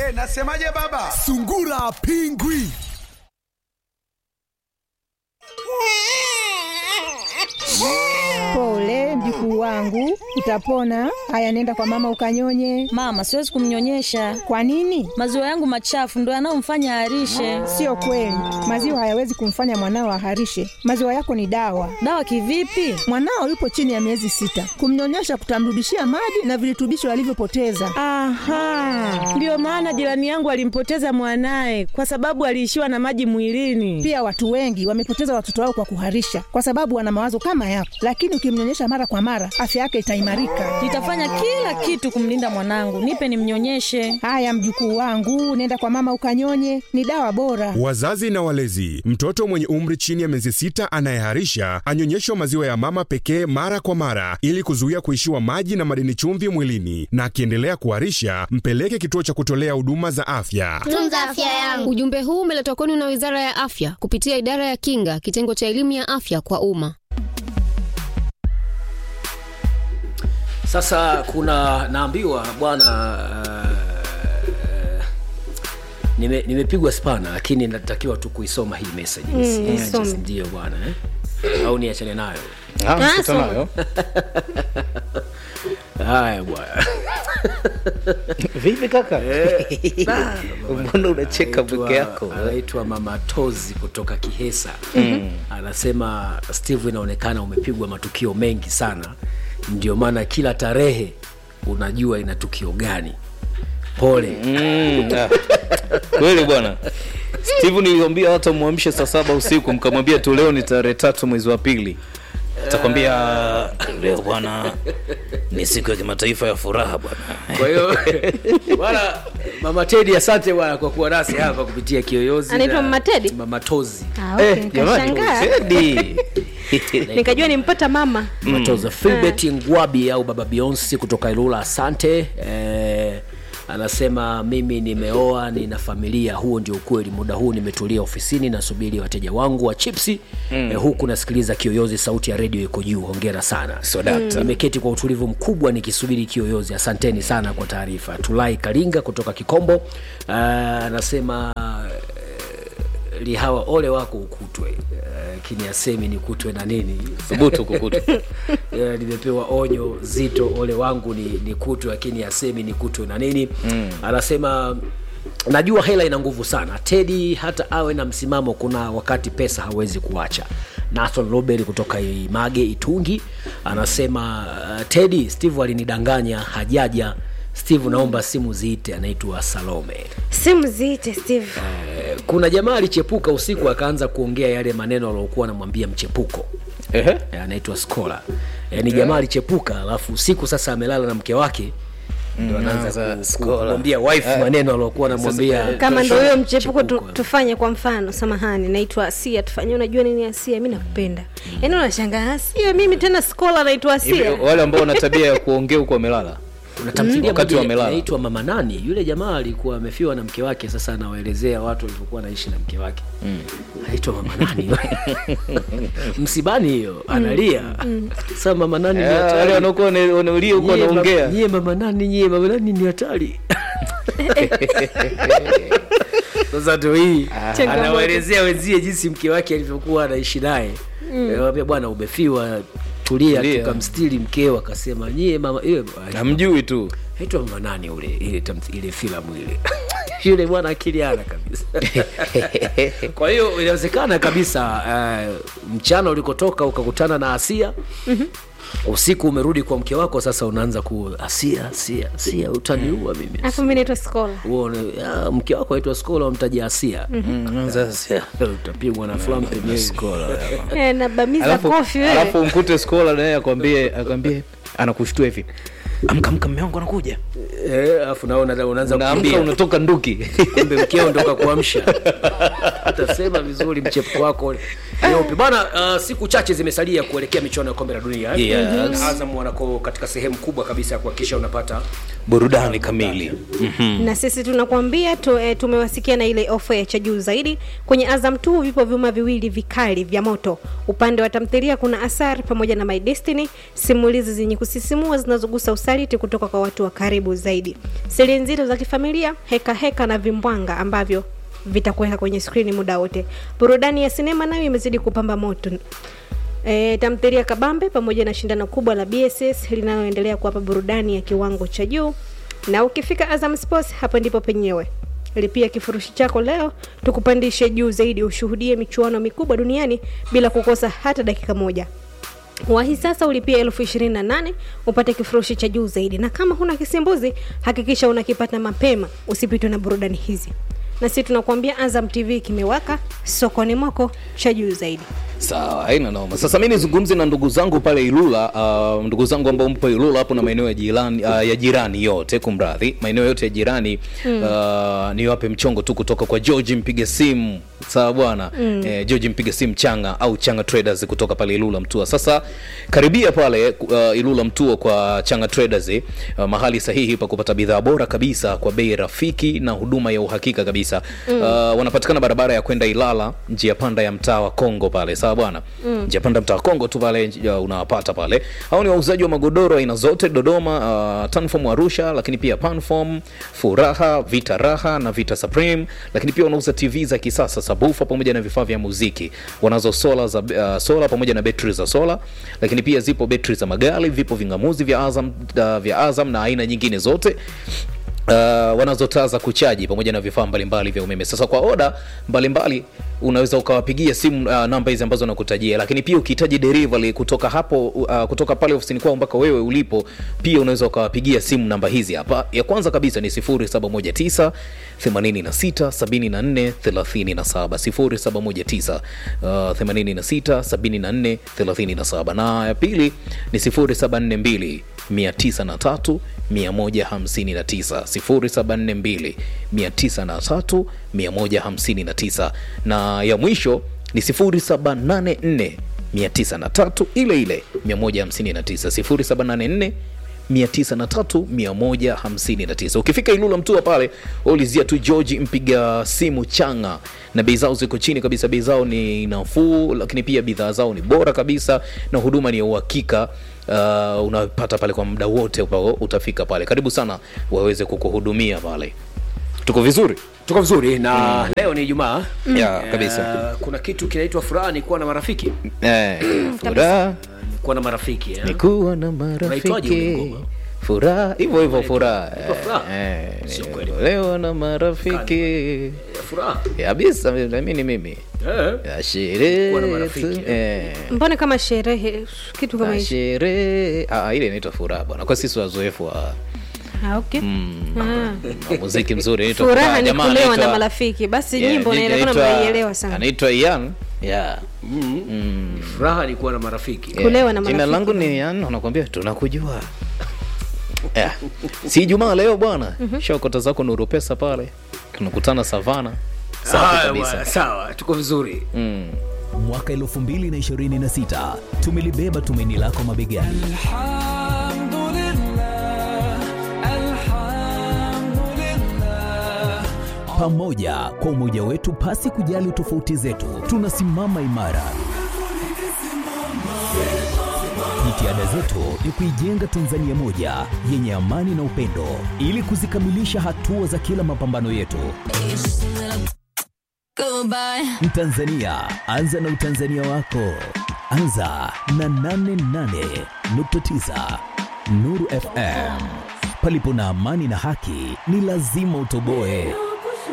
nasemaje baba? Sungura Pingwi. Pole mjukuu wangu, utapona. Haya, nenda kwa mama ukanyonye. Mama, siwezi kumnyonyesha. Kwa nini? Maziwa yangu machafu ndo yanayomfanya aharishe. Sio kweli, maziwa hayawezi kumfanya mwanao aharishe. Maziwa yako ni dawa. Dawa kivipi? Mwanao yupo chini ya miezi sita, kumnyonyesha kutamrudishia maji na virutubisho alivyopoteza. Aha, ndiyo maana jirani yangu alimpoteza mwanaye kwa sababu aliishiwa na maji mwilini. Pia watu wengi wamepoteza watoto wao kwa kuharisha, kwa sababu wana mawazo kama yako, lakini ukimnyonyesha mara kwa mara, afya yake itaimarika. Nitafanya kila kitu kumlinda mwanangu. Nipe nimnyonyeshe. Haya mjukuu wangu, nenda kwa mama ukanyonye, ni dawa bora. Wazazi na walezi, mtoto mwenye umri chini ya miezi sita anayeharisha anyonyeshwa maziwa ya mama pekee mara kwa mara ili kuzuia kuishiwa maji na madini chumvi mwilini, na akiendelea kuharisha mpeleke kituo cha kutolea huduma za afya. Tunza afya yangu. Ujumbe huu umeletwa kwenu na Wizara ya Afya kupitia Idara ya Kinga, kitengo cha elimu ya afya kwa umma. Sasa kuna naambiwa bwana uh, nime, nimepigwa spana lakini natakiwa tu kuisoma hii message Mm, Nisi- isome. just ndio bwana eh? au niachane nayo Ah, Ah, sita soma. nayo. haya bwana Vipi kaka? Mbona unacheka Anaitwa- peke yako? anaitwa mama tozi kutoka kihesa anasema steve inaonekana umepigwa matukio mengi sana ndio maana kila tarehe unajua ina tukio gani pole Mm, ah. Kweli bwana. Steve niliambia hata mwamshe saa saba usiku mkamwambia tu leo ni tarehe tatu mwezi wa pili. Atakwambia leo bwana ni siku ya kimataifa ya furaha bwana. kwa hiyo bwana mama tedi asante bwana kwa kuwa nasi hapa kupitia kiyoyozi Anaitwa na- Mama Teddy? mama tozi Ah, okay, Eh, jamani, nikashangaa. Teddy. nikajua nimpata mama matoza filbert ngwabi au baba beyonce kutoka ilula asante eh, anasema mimi nimeoa nina familia huo ndio ukweli muda huu nimetulia ofisini nasubiri wateja wangu wa chipsi mm. eh, huku nasikiliza kiyoyozi sauti ya redio iko juu hongera sana Sodata. nimeketi kwa utulivu mkubwa nikisubiri kiyoyozi asanteni sana kwa taarifa tulai karinga kutoka kikombo uh, anasema eh, lihawa ole wako ukutwe lakini asemi nikutwe na nini Thubutu kukuta. Eh, nimepewa onyo zito ole wangu ni nikutwe lakini asemi nikutwe na nini mm. anasema najua hela ina nguvu sana tedi hata awe na msimamo kuna wakati pesa hawezi kuacha nason robert kutoka image itungi anasema uh, tedi steve alinidanganya hajaja steve naomba simu ziite anaitwa salome simu ziite steve Eh, kuna jamaa alichepuka usiku akaanza kuongea yale maneno aliokuwa anamwambia mchepuko Ehe. Eh, anaitwa skola yaani jamaa alichepuka alafu usiku sasa amelala na mke wake ndo anaanza Anaanza ku- ku- Skola. kumwambia wife maneno aliokuwa anamwambia kama ndo huyo mchepuko tu, Mchepuko. tufanye kwa mfano samahani naitwa asia tufanye unajua nini asia mi nakupenda yaani unashangaa asia mimi tena skola naitwa Hivi asia wale ambao wana tabia ya kuongea huko wamelala. kuna tamthilia Wakati moja wamelala. inaitwa mama nani yule jamaa alikuwa amefiwa na mke wake sasa anawaelezea watu walivyokuwa naishi na mke wake anaitwa mama nani msibani hiyo analia sasa mama nani ni Eh, Wale hatari. wanaokuwa wana- wanaulia huko Nyie wanaongea. ma- nyie mama nani nyie mama nani ni hatari sasa ndo hii anawaelezea wenzie jinsi mke wake alivyokuwa anaishi naye anamwambia bwana umefiwa tulia Tulia. tukamstiri mkeo akasema nyie mama ile Namjui tu. aitwa mama nani ule ile tamth- ile filamu ile yule bwana akili ana kabisa kwa hiyo inawezekana kabisa uh, mchana ulikotoka ukakutana na asia usiku umerudi kwa mke wako sasa unaanza ku asia asia asia utaniua mimi alafu mi naitwa skola Uone, ah, mke wako aitwa skola wamtaja asia Sasa utapigwa na flam pembeni Eh, nabamiza alafu, kofi wewe alafu mkute skola naye akwambie akwambie anakushtua hivi amka amka mme wangu anakuja Eh, alafu naona unaanza unaamka kukimbia unatoka nduki kumbe mkeo ndo kakuamsha utasema vizuri mchepuko wako nyeupe bana uh, siku chache zimesalia kuelekea michuano ya kombe la dunia eh? Yes. azam wanako katika sehemu kubwa kabisa ya kuhakikisha unapata burudani kamili Mhm. na sisi tunakwambia tu, e, tumewasikia na ile ofa ya cha juu zaidi kwenye azam tu vipo vyuma viwili vikali vya moto upande wa tamthilia kuna asar pamoja na my destiny simulizi zenye kusisimua zinazogusa usaliti kutoka kwa watu wa karibu zaidi siri nzito za kifamilia heka heka na vimbwanga ambavyo vitakuweka kwenye skrini muda wote burudani ya sinema nayo imezidi kupamba moto E, tamthilia kabambe pamoja na shindano kubwa la bss linaloendelea kuwapa burudani ya kiwango cha juu na ukifika azam sports hapo ndipo penyewe lipia kifurushi chako leo tukupandishe juu zaidi ushuhudie michuano mikubwa duniani bila kukosa hata dakika moja wahi sasa ulipia elfu ishirini na nane upate kifurushi cha juu zaidi na kama huna kisimbuzi hakikisha unakipata mapema usipitwe na burudani hizi na si tunakuambia azam tv kimewaka sokoni mwako cha juu zaidi sawa haina noma sasa mi nizungumze na ndugu zangu pale ilula uh, ndugu zangu ambao mpo ilula hapo na maeneo ya jirani, uh, ya jirani yote kumradhi maeneo yote ya jirani mm. uh, niwape mchongo tu kutoka kwa george mpiga simu sawa bwana mm. eh, george mpiga simu changa au changa traders kutoka pale ilula mtua sasa karibia pale uh, ilula mtua kwa changa traders uh, mahali sahihi pa kupata bidhaa bora kabisa kwa bei rafiki na huduma ya uhakika kabisa mm. uh, wanapatikana barabara ya kwenda ilala njia panda ya mtaa wa kongo pale sawa bwana mm. njia panda mtaa wa kongo tu pale uh, unawapata pale au ni wauzaji wa magodoro aina zote dodoma uh, tanfom arusha lakini pia panfom furaha vita raha na vita supreme lakini pia wanauza tv za kisasa sabufa pamoja na vifaa vya muziki wanazo sola za uh, sola pamoja na betri za sola lakini pia zipo betri za magari vipo vingamuzi vya azam, uh, vya azam na aina nyingine zote Uh, wanazo taa za kuchaji pamoja na vifaa mbalimbali vya umeme sasa kwa oda mbalimbali unaweza ukawapigia simu uh, namba hizi ambazo nakutajia lakini pia ukihitaji delivery kutoka hapo uh, kutoka pale ofisini kwao mpaka wewe ulipo pia unaweza ukawapigia simu namba hizi hapa ya kwanza kabisa ni 0719 86 74 37 0719 uh, 86 74 37 na ya pili ni 0742 903 159 0742 903 159 na ya mwisho ni 0784 903 ile ile 159 0784 903 ukifika ilula mtua pale ulizia tu george mpiga simu changa na bei zao ziko chini kabisa bei zao ni nafuu lakini pia bidhaa zao ni bora kabisa na huduma ni ya uhakika uh, unapata pale kwa muda wote ambao utafika pale karibu sana waweze kukuhudumia pale tuko vizuri tuko vizuri na mm. leo ni ijumaa ya kabisa uh, kuna kitu kinaitwa furaha ni kuwa na marafiki eh, furaha ni kuwa na marafiki eh? ni kuwa na Unaitwaje ule marafiki ngoma? furaha hivyo hivyo furaha Inaitwa furaha? Eh, Sio kweli. leo na marafiki Eh, furaha kabisa nami ni mimi eh. ya Kuwa na sherehe marafiki, tu, eh. mbona kama sherehe kitu kama Na hicho sherehe ah, ile inaitwa furaha bwana kwa sisi wazoefu wa Ah, okay. Ah. na muziki mzuri inaitwa furaha ni Jamaa kulewa na anaitwa- marafiki basi Yeah, nyimbo naona anaitwa- mnaielewa sana anaitwa Ian yeah. furaha ni kuwa na marafiki Yeah. Kulewa na jina marafiki. langu ni Ian wanakuambia tunakujua yeah. si jumaa leo bwana shokota zako nuru pesa pale tunakutana savana safi Haya kabisa bwana, sawa tuko vizuri mm. mwaka 2026 tumelibeba tumaini lako mabegani pamoja kwa umoja wetu pasi kujali tofauti zetu tunasimama imara jitihada zetu ni kuijenga tanzania moja yenye amani na upendo ili kuzikamilisha hatua za kila mapambano yetu mtanzania anza na utanzania wako anza na 88.9 nuru fm palipo na amani na haki ni lazima utoboe